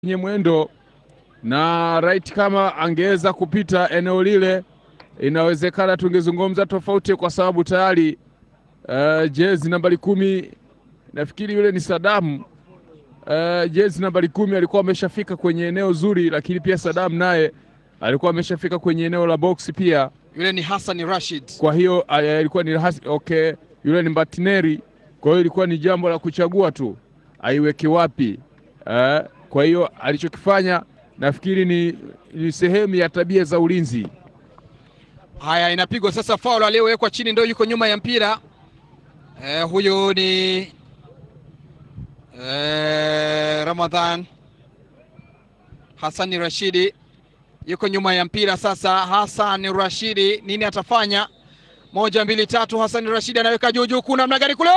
kwenye mwendo na right, kama angeweza kupita eneo lile, inawezekana tungezungumza tofauti, kwa sababu tayari uh, jezi nambari kumi nafikiri yule ni Sadamu. Uh, jezi nambari kumi alikuwa ameshafika kwenye eneo zuri, lakini pia Sadamu naye alikuwa ameshafika kwenye eneo la box pia. Yule ni Hassan Rashid. Kwa hiyo ilikuwa ni okay, yule ni Mbatineri. Kwa hiyo ilikuwa ni jambo la kuchagua tu aiweke wapi. Uh, kwa hiyo alichokifanya nafikiri ni, ni sehemu ya tabia za ulinzi. Haya, inapigwa sasa, faul aliyowekwa chini ndio yuko nyuma ya mpira eh, huyu ni eh, Ramadhan Hassan Rashidi yuko nyuma ya mpira sasa. Hassan Rashidi nini atafanya? Moja, mbili, tatu. Hassan Rashidi anaweka juu juu, kuna namna gani kule,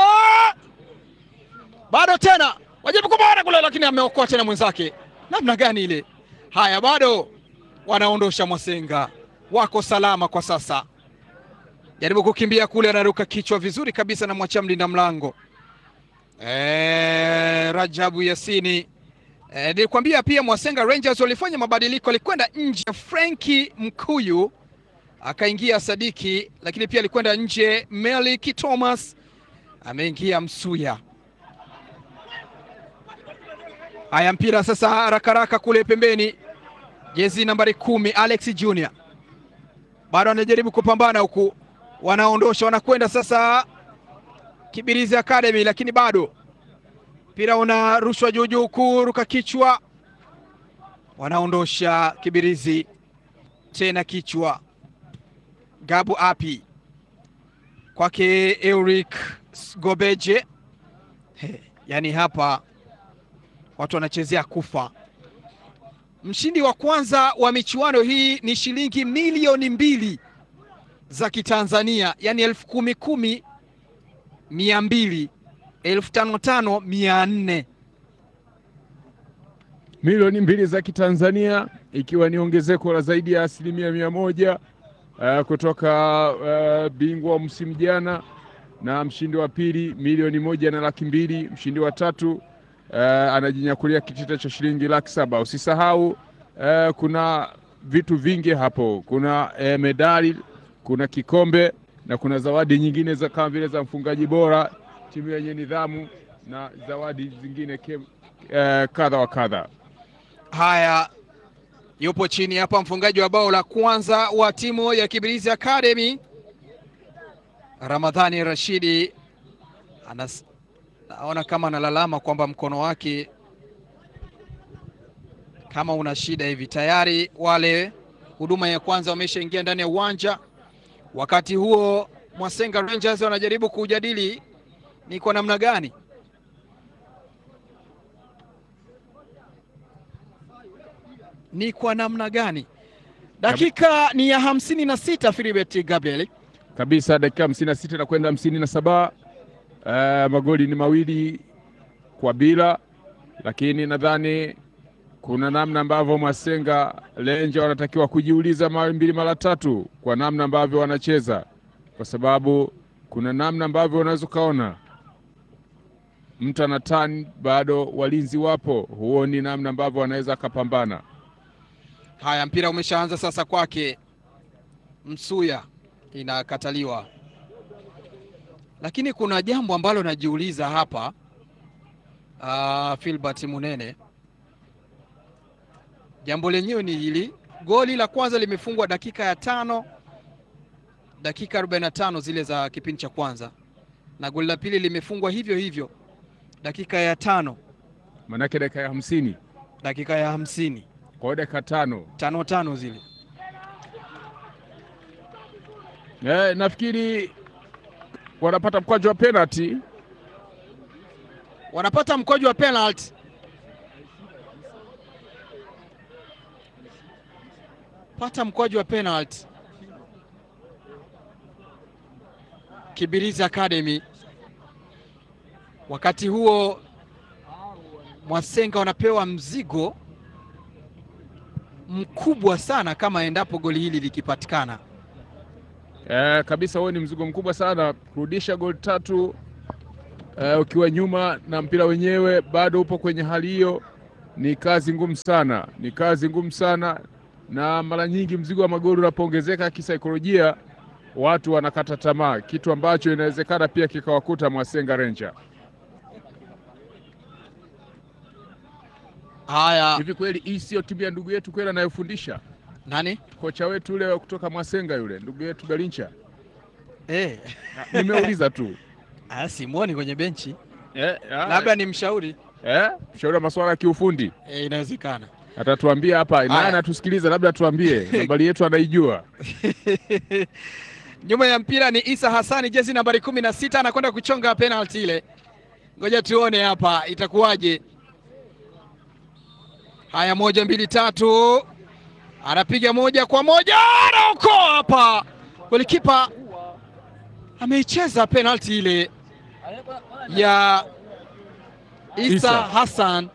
bado tena wajibu kubara kule, lakini ameokoa tena mwenzake. Namna gani ile? Haya, bado wanaondosha Mwasenga, wako salama kwa sasa. Jaribu kukimbia kule, anaruka kichwa vizuri kabisa na mwachia mlinda mlango e, Rajabu Yasini. Nilikwambia e, pia Mwasenga Rangers walifanya mabadiliko, alikwenda nje Frenki Mkuyu akaingia Sadiki, lakini pia alikwenda nje Melik Thomas ameingia Msuya. Haya, mpira sasa haraka haraka kule pembeni, jezi nambari kumi Alex Junior bado anajaribu kupambana huku, wanaondosha wanakwenda sasa Kibirizi Academy, lakini bado mpira unarushwa juu juu, kuruka kichwa, wanaondosha Kibirizi tena kichwa, Gabu api kwake Eric Gobeje. He, yani hapa watu wanachezea kufa. Mshindi wa kwanza wa michuano hii ni shilingi milioni mbili za Kitanzania, yani elfu kumi kumi mia mbili elfu tano tano mia nne milioni mbili za Kitanzania, ikiwa ni ongezeko la zaidi ya asilimia mia moja uh, kutoka uh, bingwa wa msimu jana, na mshindi wa pili milioni moja na laki mbili. Mshindi wa tatu uh, anajinyakulia kitita cha shilingi laki saba. Usisahau uh, kuna vitu vingi hapo, kuna uh, medali, kuna kikombe na kuna zawadi nyingine za kama vile za mfungaji bora, timu yenye nidhamu na zawadi zingine uh, kadha wa kadha. Haya, yupo chini hapa mfungaji wa bao la kwanza wa timu ya Kibirizi Academy Ramadhani Rashidi anas, naona kama analalama kwamba mkono wake kama una shida hivi. Tayari wale huduma ya kwanza wameshaingia ndani ya uwanja. Wakati huo Mwasenga Rangers wanajaribu kujadili ni kwa namna gani ni kwa namna gani. Dakika ni ya hamsini na sita Filibert Gabriel kabisa, dakika hamsini na sita na kwenda hamsini na saba. Uh, magoli ni mawili kwa bila, lakini nadhani kuna namna ambavyo Mwasenga Lenja wanatakiwa kujiuliza mara mbili mara tatu kwa namna ambavyo wanacheza, kwa sababu kuna namna ambavyo unaweza ukaona mtu ana tani bado walinzi wapo, huoni namna ambavyo wanaweza akapambana. Haya, mpira umeshaanza sasa kwake Msuya, inakataliwa. Lakini kuna jambo ambalo najiuliza hapa, uh, Filbert Munene, jambo lenyewe ni hili. Goli la kwanza limefungwa dakika ya tano, dakika 45 zile za kipindi cha kwanza, na goli la pili limefungwa hivyo hivyo dakika ya tano, manake dakika ya hamsini, dakika ya hamsini kwa hiyo dakika tano tano tano zile. Eh, nafikiri wanapata mkwaju wa penalty, wanapata mkwaju wa penalty. Pata mkwaju wa penalty Kibirizi Academy. Wakati huo Mwasenga wanapewa mzigo mkubwa sana kama endapo goli hili likipatikana. Eh, kabisa huo ni mzigo mkubwa sana kurudisha goli tatu uh, ukiwa nyuma na mpira wenyewe bado upo kwenye hali hiyo ni kazi ngumu sana, ni kazi ngumu sana, na mara nyingi mzigo wa magoli unapoongezeka kisaikolojia, watu wanakata tamaa, kitu ambacho inawezekana pia kikawakuta Mwasenga Ranger. Haya, Hivi kweli hii sio timu ya ndugu yetu kweli anayofundisha nani kocha wetu yule kutoka Mwasenga yule ndugu yetu Galincha? eh, Nimeuliza tu ah, simuoni kwenye benchi, eh, ah, labda ni mshauri eh, mshauri wa masuala ya kiufundi eh, inawezekana. atatuambia hapa, naye Haya. anatusikiliza, labda tuambie nambari yetu anaijua. Nyuma ya mpira ni Isa Hassani, jezi nambari kumi na sita anakwenda kuchonga penalti ile. Ngoja tuone hapa itakuwaje. Haya, moja mbili tatu, anapiga moja kwa moja, anaokoa hapa. Golikipa ameicheza penalti ile ya Isa, Isa. Hassan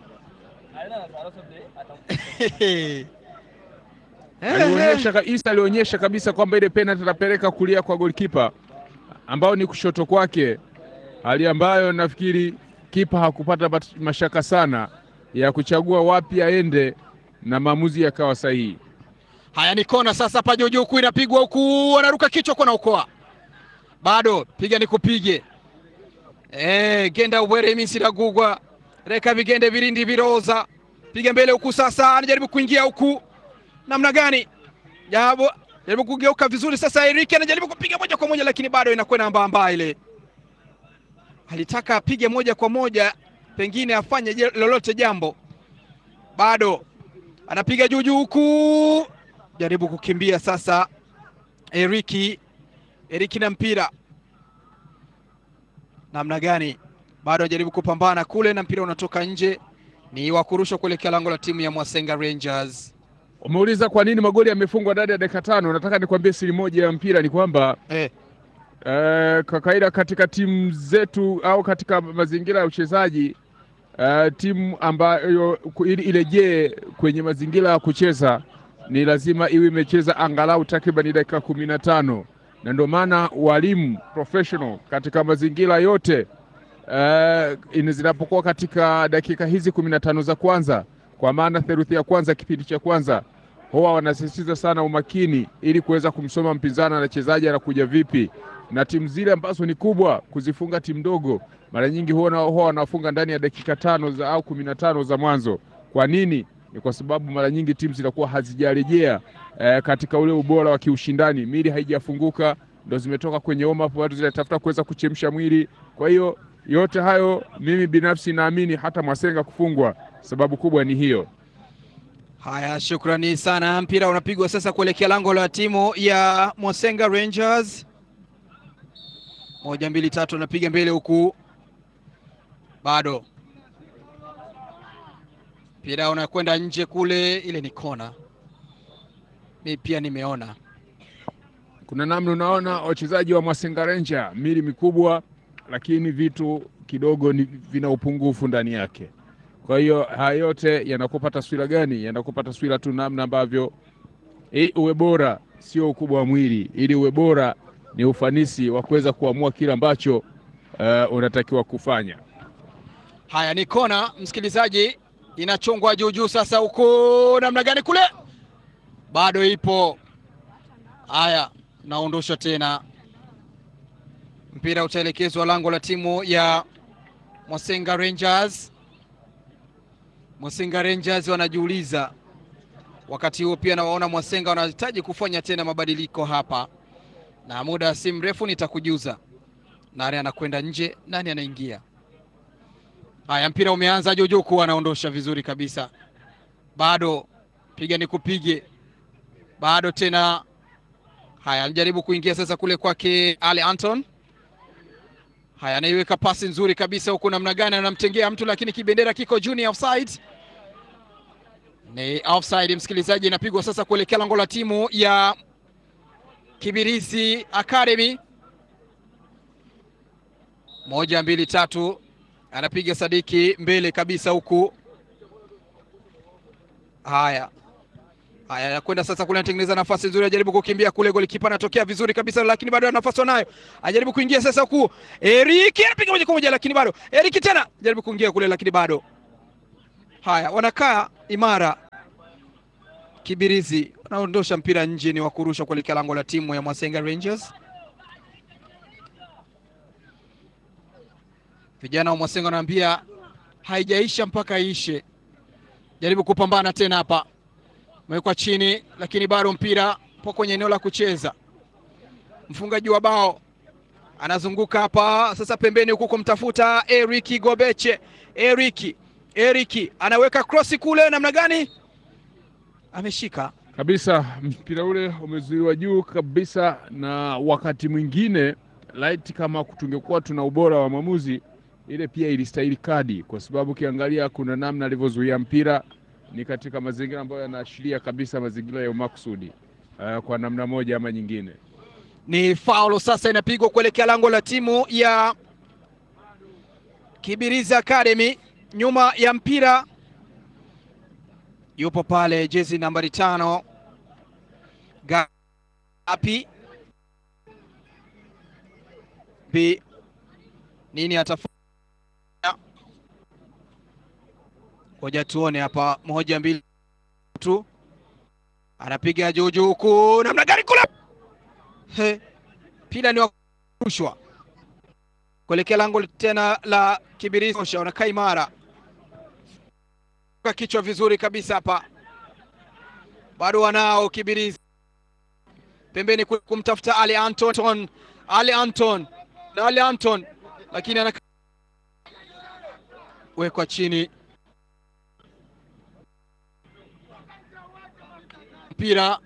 Alionyesha ka- Isa alionyesha kabisa kwamba ile penalty atapeleka kulia kwa golikipa ambao ni kushoto kwake, hali ambayo nafikiri kipa hakupata bat- mashaka sana ya kuchagua wapi aende na maamuzi yakawa sahihi. Haya ni kona sasa, hapa juu juu huku inapigwa huku, anaruka kichwa kwa naokoa, bado piga ni kupige. Eh, genda ubwere imisi ragugwa reka vigende virindi viroza, piga mbele huku sasa, anajaribu kuingia huku, namna gani? Jabo jaribu kugeuka vizuri sasa, Erike anajaribu kupiga moja kwa moja, lakini bado inakwenda mbamba ile. Alitaka apige moja kwa moja, pengine afanye je- lolote jambo, bado anapiga juu juu huku, jaribu kukimbia sasa. Eriki Eriki na mpira namna gani? Bado anajaribu kupambana kule na mpira unatoka nje, ni wa kurushwa kuelekea lango la timu ya Mwasenga Rangers. Umeuliza kwa nini magoli yamefungwa ndani ya dakika tano. Nataka nikwambie siri moja ya mpira ni kwamba Eh, Eh, kwa kawaida katika timu zetu au katika mazingira ya uchezaji eh, timu ambayo ku- ili irejee kwenye mazingira ya kucheza ni lazima iwe imecheza angalau takriban dakika kumi na tano na ndio maana walimu professional katika mazingira yote eh, ini- zinapokuwa katika dakika hizi kumi na tano za kwanza, kwa maana theluthi ya kwanza kipindi cha kwanza huwa wanasisitiza sana umakini ili kuweza kumsoma mpinzani anachezaji anakuja vipi, na timu zile ambazo ni kubwa kuzifunga timu ndogo mara nyingi huwa na- huwa wanafunga ndani ya dakika tano za au kumi na tano za mwanzo. Kwa nini? Ni kwa sababu mara nyingi timu zinakuwa hazijarejea eh, katika ule ubora wa kiushindani, mili haijafunguka, ndo zimetoka kwenye warm up, watu zinatafuta kuweza kuchemsha mwili. Kwa hiyo yote hayo mimi binafsi naamini hata Mwasenga kufungwa sababu kubwa ni hiyo. haya, shukrani sana. Mpira unapigwa sasa kuelekea lango la timu ya Mwasenga Rangers. Moja mbili tatu, anapiga mbele huku, bado mpira unakwenda nje kule, ile ni kona. Mi pia nimeona Kuna namna unaona wachezaji wa Mwasenga Ranger mili mikubwa, lakini vitu kidogo ni vina upungufu ndani yake. Kwa hiyo haya yote yanakupa taswira gani? Yanakupa taswira tu namna ambavyo ili uwe bora sio ukubwa wa mwili, ili uwe bora ni ufanisi wa kuweza kuamua kile ambacho uh, unatakiwa kufanya. Haya ni kona, msikilizaji, inachongwa juu juu sasa, huko namna gani kule, bado ipo. Haya, naondosha tena, mpira utaelekezwa lango la timu ya Mwasenga Rangers. Mwasenga Rangers wanajiuliza wakati huo, pia nawaona Mwasenga wanahitaji kufanya tena mabadiliko hapa, na muda si mrefu nitakujuza nani anakwenda nje, nani anaingia. Haya, mpira umeanza. Jojoku anaondosha vizuri kabisa, bado piga ni kupige, bado tena. Haya, anajaribu kuingia sasa kule kwake Ali Anton. Haya, anaiweka pasi nzuri kabisa huku, namna gani anamtengea mtu, lakini kibendera kiko juu, ni offside. Ni offside, msikilizaji, inapigwa sasa kuelekea lango la timu ya Kibirizi Academy. Moja, mbili, tatu anapiga Sadiki mbele kabisa huku. Haya haya, anakwenda sasa kule, anatengeneza nafasi nzuri, ajaribu kukimbia kule, golikipa anatokea vizuri kabisa, lakini bado ana nafasi wanayo, ajaribu kuingia sasa huku. Eriki anapiga moja kwa moja, lakini bado Eriki tena ajaribu kuingia kule, lakini bado Haya, wanakaa imara. Kibirizi wanaondosha mpira nje, ni wa kurusha kuelekea lango la timu ya Mwasenga Rangers. Vijana wa Mwasenga wanaambia haijaisha mpaka iishe. Jaribu kupambana tena hapa, umewekwa chini, lakini bado mpira po kwenye eneo la kucheza. Mfungaji wa bao anazunguka hapa sasa pembeni huku kumtafuta Eric Gobeche. Eric Eric anaweka krosi kule, namna gani? Ameshika kabisa mpira ule umezuiwa juu kabisa, na wakati mwingine light, kama tungekuwa tuna ubora wa mwamuzi, ile pia ilistahili kadi, kwa sababu ukiangalia kuna namna alivyozuia mpira ni katika mazingira ambayo yanaashiria kabisa mazingira ya umakusudi uh, kwa namna moja ama nyingine. Ni faulo sasa inapigwa kuelekea lango la timu ya Kibirizi Academy. Nyuma ya mpira yupo pale jezi nambari tano Gapi Bi nini atafanya? Ngoja tuone hapa, moja mbili tu, anapiga juujuu huku, namna gani kule He, pila ni wakurushwa kuelekea lango tena la Kibirizi. Wanakaa imara kichwa vizuri kabisa hapa, bado wanao Kibirizi pembeni kumtafuta Ali Anton, Ali Anton na Ali Anton, lakini ana wekwa chini mpira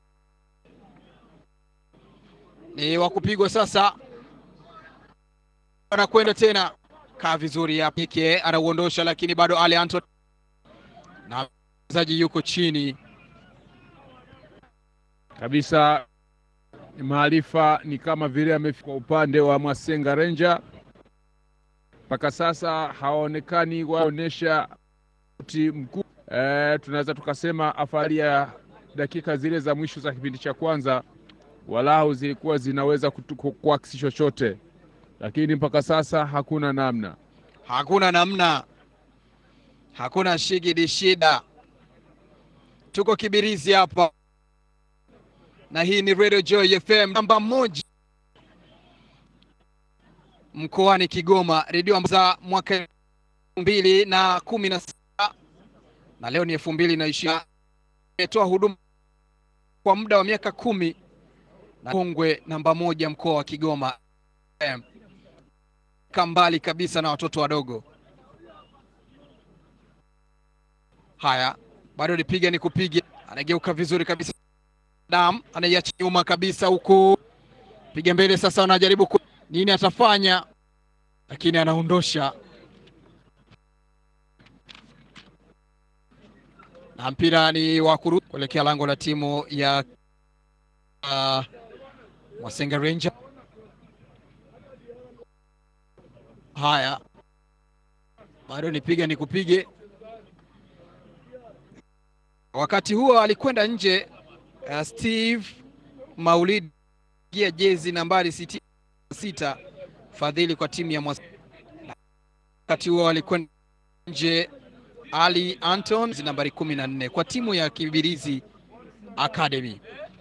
ni wa kupigwa sasa, anakwenda tena, kaa vizuri hapa, Ike anauondosha, lakini bado Ali Anton na mchezaji yuko chini kabisa. Maarifa ni kama vile amefika upande wa Mwasenga Ranger, mpaka sasa hawaonekani waonyesha uti mkuu. E, tunaweza tukasema afari ya dakika zile za mwisho za kipindi cha kwanza walau zilikuwa zinaweza kuakisi chochote, lakini mpaka sasa hakuna namna, hakuna namna, hakuna shigidi shida. Tuko Kibirizi hapa na hii ni Radio Joy FM namba moja mkoani Kigoma, redio za mwaka elfu mbili na kumi na sita na leo ni elfu mbili na ishirini imetoa huduma kwa muda wa miaka kumi na kongwe namba moja mkoa wa Kigoma, kambali kabisa na watoto wadogo. Haya, bado nipiga ni kupiga, anageuka vizuri kabisa Dam anaiacha nyuma kabisa huku, piga mbele sasa, anajaribu ku... nini atafanya, lakini anaondosha na mpira ni wa kurudi kuelekea lango la timu ya uh, Mwasenga Ranger. Haya, bado nipiga ni kupige. Wakati huo alikwenda nje Uh, Steve Maulid gia jezi nambari sitini na sita fadhili kwa timu ya Mwasenga. Wakati huo alikwenda nje Ali Anton jezi nambari kumi na nne kwa timu ya Kibirizi Academy.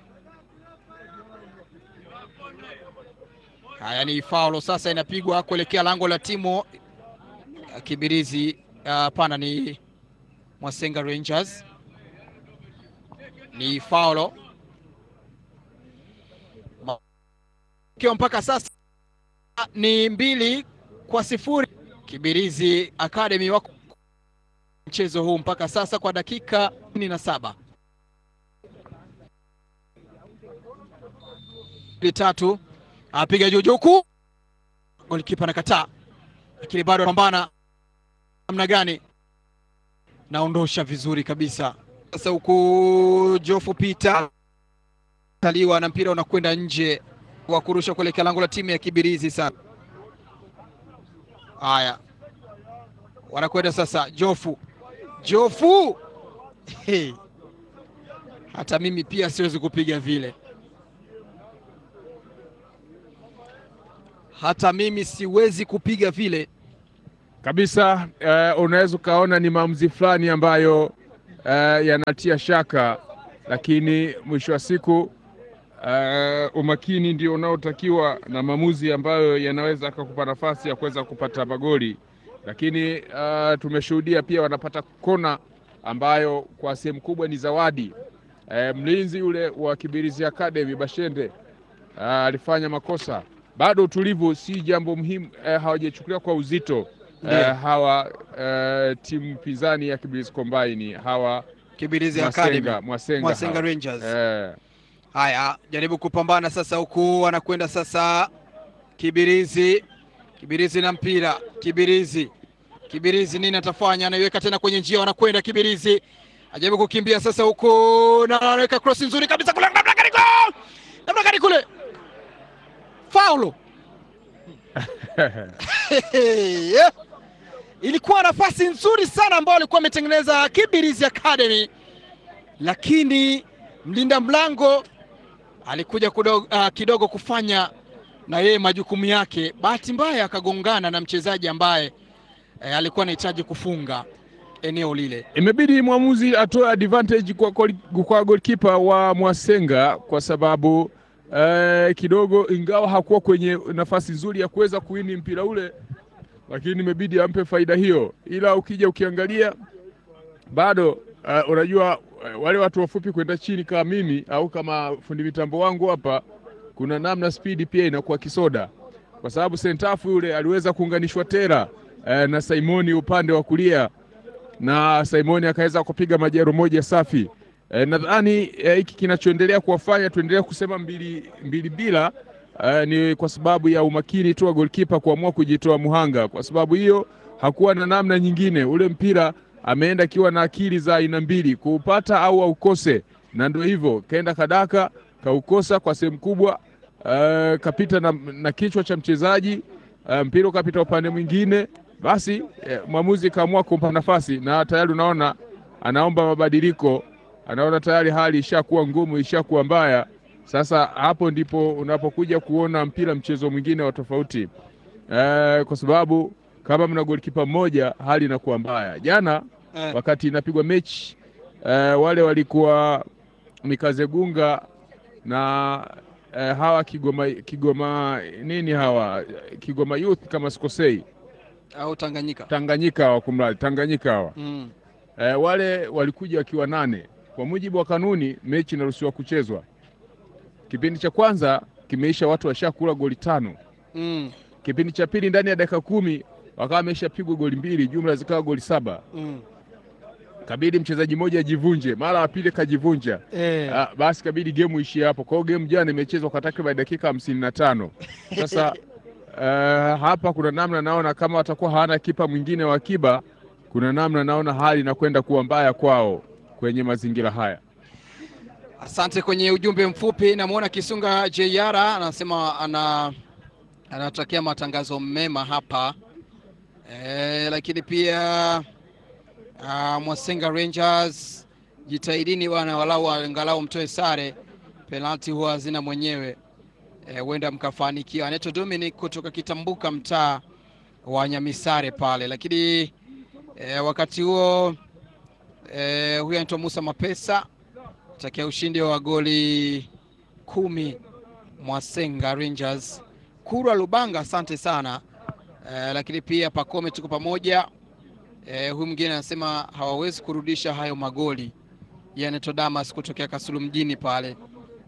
Haya ni faulo sasa inapigwa kuelekea lango la timu ya Kibirizi hapana, uh, ni Mwasenga Rangers ni faulo kiwa mpaka sasa ni mbili kwa sifuri. Kibirizi Academy wako mchezo huu mpaka sasa kwa dakika kumi na saba tatu apiga juu juu, golikipa anakataa, lakini bado anapambana namna gani, naondosha vizuri kabisa sasa huku Jofu Peter taliwa na mpira unakwenda nje wa kurusha kuelekea lango la timu ya Kibirizi. Sana haya, wanakwenda sasa. Jofu Jofu, hey. Hata mimi pia siwezi kupiga vile, hata mimi siwezi kupiga vile. kabisa. Uh, unaweza ukaona ni maamuzi fulani ambayo uh, yanatia shaka, lakini mwisho wa siku uh, umakini ndio unaotakiwa na maamuzi ambayo yanaweza akakupa nafasi ya kuweza kupata magoli, lakini uh, tumeshuhudia pia wanapata kona ambayo kwa sehemu kubwa ni zawadi. Uh, mlinzi yule wa Kibirizi Academy Bashende uh, alifanya makosa. Bado utulivu si jambo muhimu, uh, hawajachukulia kwa uzito Uh, hawa uh, timu pinzani ya Kibirizi Combine hawa Kibirizi Academy Mwasenga, Mwasenga, Mwasenga hawa. Rangers. Eh, Haya, jaribu kupambana sasa, huku anakwenda sasa Kibirizi. Kibirizi na mpira, Kibirizi, Kibirizi nini atafanya? Anaiweka tena kwenye njia, wanakwenda Kibirizi, ajaribu kukimbia sasa huku na anaweka cross nzuri kabisa kule, namna gani goal! namna gani kule, faulo Yeah. Ilikuwa nafasi nzuri sana ambayo alikuwa ametengeneza Kibirizi Academy, lakini mlinda mlango alikuja kudogo, uh, kidogo kufanya na yeye majukumu yake. Bahati mbaya akagongana na mchezaji ambaye eh, alikuwa anahitaji kufunga eneo lile. imebidi mwamuzi atoe advantage kwa, goli- kwa goalkeeper wa Mwasenga kwa sababu eh, kidogo ingawa hakuwa kwenye nafasi nzuri ya kuweza kuwini mpira ule, lakini imebidi ampe faida hiyo, ila ukija ukiangalia bado uh, unajua uh, wale watu wafupi kwenda chini kama mimi au kama fundi mitambo wangu hapa, kuna namna spidi pia inakuwa kisoda, kwa sababu sentafu yule aliweza kuunganishwa tera uh, na Simoni upande wa kulia na Simoni akaweza kupiga majero moja safi. E, nadhani eh, hiki kinachoendelea kuwafanya tuendelee kusema mbili, mbili bila eh, ni kwa sababu ya umakini tu wa goalkeeper kuamua kujitoa muhanga. Kwa sababu hiyo hakuwa na namna nyingine, ule mpira ameenda akiwa na akili za aina mbili, kuupata au aukose, na ndio hivyo kaenda kadaka kaukosa kwa sehemu kubwa. Uh, kapita na, na kichwa cha mchezaji uh, mpira ukapita upande mwingine, basi eh, mwamuzi kaamua kumpa nafasi, na tayari unaona anaomba mabadiliko, anaona tayari hali ishakuwa ngumu, ishakuwa mbaya. Sasa hapo ndipo unapokuja kuona mpira mchezo mwingine wa tofauti eh, kwa sababu kama mna golikipa mmoja hali inakuwa mbaya. Jana Eh, wakati inapigwa mechi eh, wale walikuwa Mikazegunga na eh, hawa Kigoma, Kigoma nini hawa Kigoma Youth kama sikosei, au Tanganyika. Tanganyika hawa kumradi Tanganyika hawa Mm. eh, wale walikuja wakiwa nane. Kwa mujibu wa kanuni, mechi inaruhusiwa kuchezwa. Kipindi cha kwanza kimeisha, watu washakula goli tano. Mm. Kipindi cha pili ndani ya dakika kumi wakawa wameshapigwa goli mbili, jumla zikawa goli saba. Mm. Kabidi mchezaji mmoja ajivunje, mara ya pili kajivunja. Eh. Ah, basi kabidi gemu ishie hapo. Kwa hiyo gemu jana imechezwa kwa takriban dakika hamsini na tano. Sasa eh, hapa kuna namna naona kama watakuwa hawana kipa mwingine wa akiba, kuna namna naona hali inakwenda kuwa mbaya kwao kwenye mazingira haya. Asante kwenye ujumbe mfupi. Namwona Kisunga JR anasema ana anatakia matangazo mema hapa e, lakini pia ah, Mwasenga Rangers jitahidini bwana, walau angalau mtoe sare, penalti huwa hazina mwenyewe, Eh, huenda mkafanikiwa. Anaitwa Dominic kutoka Kitambuka, mtaa wa Nyamisare pale, lakini e, wakati huo e, huyu anaitwa Musa Mapesa takia ushindi wa goli kumi Mwasenga Rangers. Kurwa Lubanga, asante sana eh, lakini pia Pakome, tuko pamoja eh, huyu mwingine anasema hawawezi kurudisha hayo magoli. Yeye anaitwa Damas kutokea Kasulu mjini pale,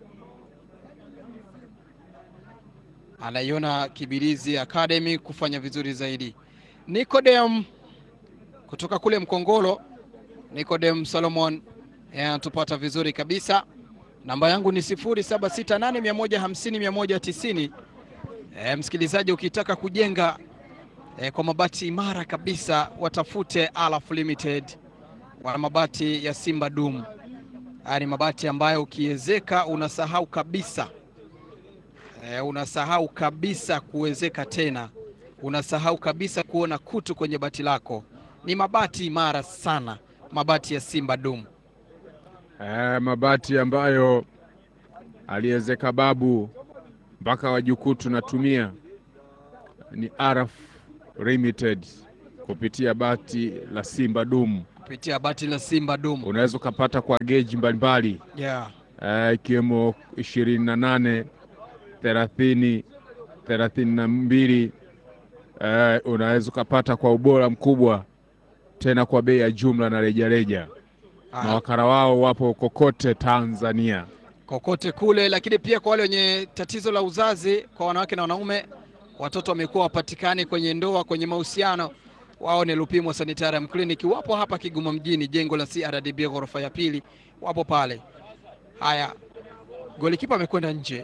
anaiona Kibirizi Academy kufanya vizuri zaidi. Nicodem kutoka kule Mkongolo, Nicodem Solomon eh, anatupata vizuri kabisa. Namba yangu ni 0768150190. E, msikilizaji ukitaka kujenga e, kwa mabati imara kabisa watafute Alaf Limited. Wana mabati ya Simba Dum. Haya ni mabati ambayo ukiezeka unasahau kabisa e, unasahau kabisa kuwezeka tena, unasahau kabisa kuona kutu kwenye bati lako. Ni mabati imara sana, mabati ya Simba Dum. Eh, mabati ambayo aliezeka babu mpaka wajukuu tunatumia ni Araf Limited. kupitia bati la Simba Dumu. kupitia bati la Simba Dumu. Unaweza ukapata kwa geji mbalimbali Yeah. eh, ikiwemo ishirini na nane thelathini thelathini na mbili eh, unaweza ukapata kwa ubora mkubwa tena kwa bei ya jumla na rejareja. Haya. Mawakala wao wapo kokote Tanzania. kokote kule, lakini pia kwa wale wenye tatizo la uzazi, kwa wanawake na wanaume, watoto wamekuwa wapatikani kwenye ndoa, kwenye mahusiano, wao ni Lupimo Sanitarium Clinic, wapo hapa Kigoma mjini, jengo la CRDB ghorofa ya pili, wapo pale. Haya, golikipa amekwenda nje.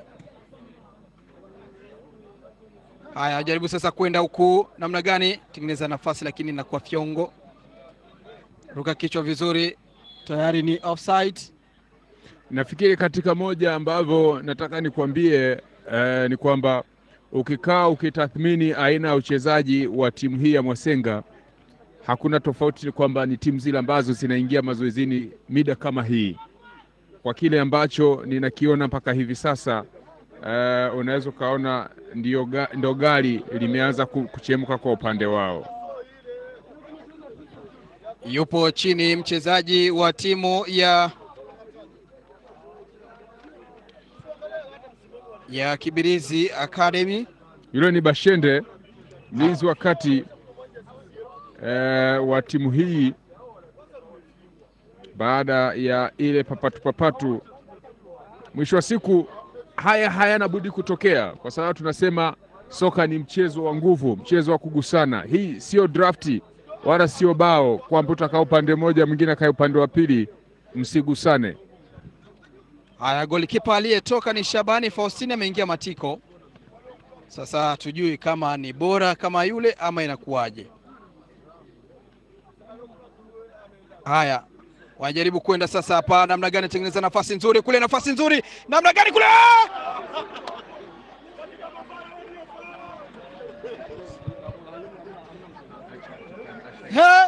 Haya, jaribu sasa kwenda huku, namna gani? Tengeneza nafasi, lakini inakuwa fyongo. Ruka kichwa vizuri, tayari ni offside. Nafikiri katika moja ambavyo nataka nikwambie eh, ni kwamba ukikaa ukitathmini aina ya uchezaji wa timu hii ya Mwasenga, hakuna tofauti, ni kwamba ni timu zile ambazo zinaingia mazoezini mida kama hii. Kwa kile ambacho ninakiona mpaka hivi sasa, eh, unaweza ukaona ndio ga, ndo gari limeanza ku- kuchemka kwa upande wao. Yupo chini mchezaji wa timu ya ya Kibirizi Academy. Yule ni Bashende, mlinzi wa kati eh, wa timu hii baada ya ile papatu papatu. Mwisho wa siku haya hayana budi kutokea, kwa sababu tunasema soka ni mchezo wa nguvu, mchezo wa kugusana. Hii sio drafti wala sio bao kwamba utakaa upande mmoja mwingine akae upande wa pili, msigusane. Haya, golikipa aliyetoka ni Shabani Faustini, ameingia Matiko. Sasa hatujui kama ni bora kama yule ama inakuwaje. Haya, wanajaribu kwenda sasa hapa, namna gani tengeneza nafasi nzuri kule, nafasi nzuri, namna gani kule Ah! He?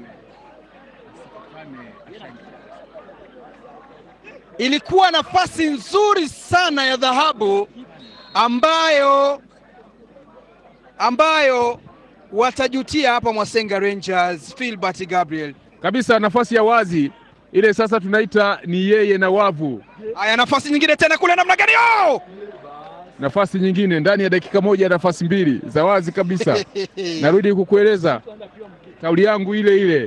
Ilikuwa nafasi nzuri sana ya dhahabu ambayo ambayo watajutia hapa Mwasenga Rangers. Philbert Gabriel, Kabisa nafasi ya wazi ile, sasa tunaita ni yeye na wavu. haya nafasi nyingine tena kule, namna gani oh! nafasi nyingine ndani ya dakika moja, nafasi mbili za wazi kabisa. Narudi kukueleza kauli yangu ile ile,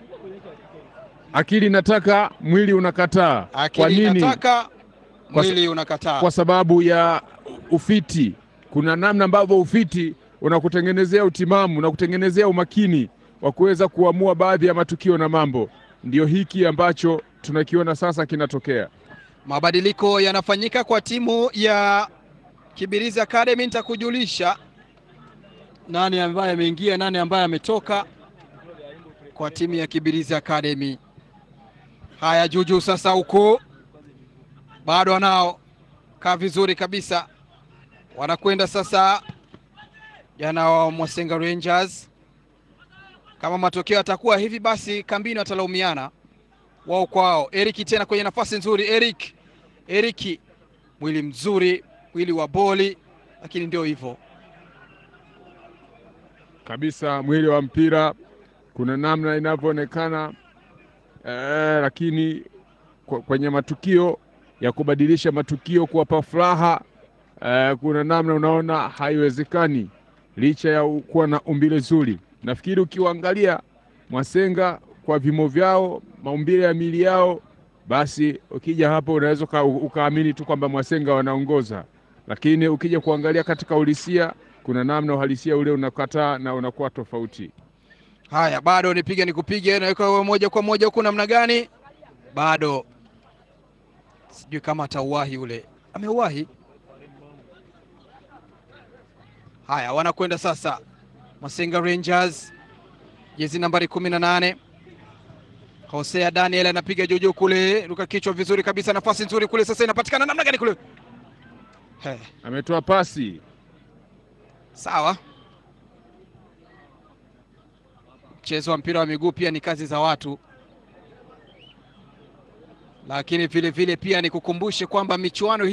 akili inataka, mwili unakataa. Kwa Akili nini? inataka Kwa sa- mwili unakataa. Kwa sababu ya ufiti. Kuna namna ambavyo ufiti unakutengenezea utimamu, unakutengenezea umakini wa kuweza kuamua baadhi ya matukio na mambo. Ndio hiki ambacho tunakiona sasa kinatokea. Mabadiliko yanafanyika kwa timu ya Kibirizi Academy. Nitakujulisha nani ambaye ameingia, nani ambaye ametoka kwa timu ya Kibirizi Academy. Haya, Juju sasa huko bado anao kaa vizuri kabisa, wanakwenda sasa jana wa Mwasenga Rangers. Kama matokeo yatakuwa hivi, basi kambini watalaumiana wao kwa wao. Eric tena kwenye nafasi nzuri, Eric Eric, mwili mzuri, mwili wa boli, lakini ndio hivyo. kabisa mwili wa mpira kuna namna inavyoonekana eh, lakini kwa- kwenye matukio ya kubadilisha matukio kuwapa furaha eh, kuna namna unaona haiwezekani licha ya u- kuwa na umbile zuri. Nafikiri ukiwaangalia Mwasenga kwa vimo vyao, maumbile ya miili yao, basi ukija hapo unaweza uka- ukaamini tu kwamba Mwasenga wanaongoza, lakini ukija kuangalia katika uhalisia kuna namna uhalisia ule unakataa na unakuwa tofauti. Haya, bado nipige nikupige, naweka wewe moja kwa moja huku, namna gani? Bado sijui kama atauwahi ule, ameuwahi. Haya, wanakwenda sasa Masenga Rangers, jezi nambari kumi na nane Hosea Daniel anapiga juujuu kule, ruka kichwa vizuri kabisa, nafasi nzuri kule, sasa inapatikana namna gani kule? He, Ametoa pasi sawa. Mchezo wa mpira wa miguu pia ni kazi za watu, lakini vile vile pia nikukumbushe kwamba michuano hii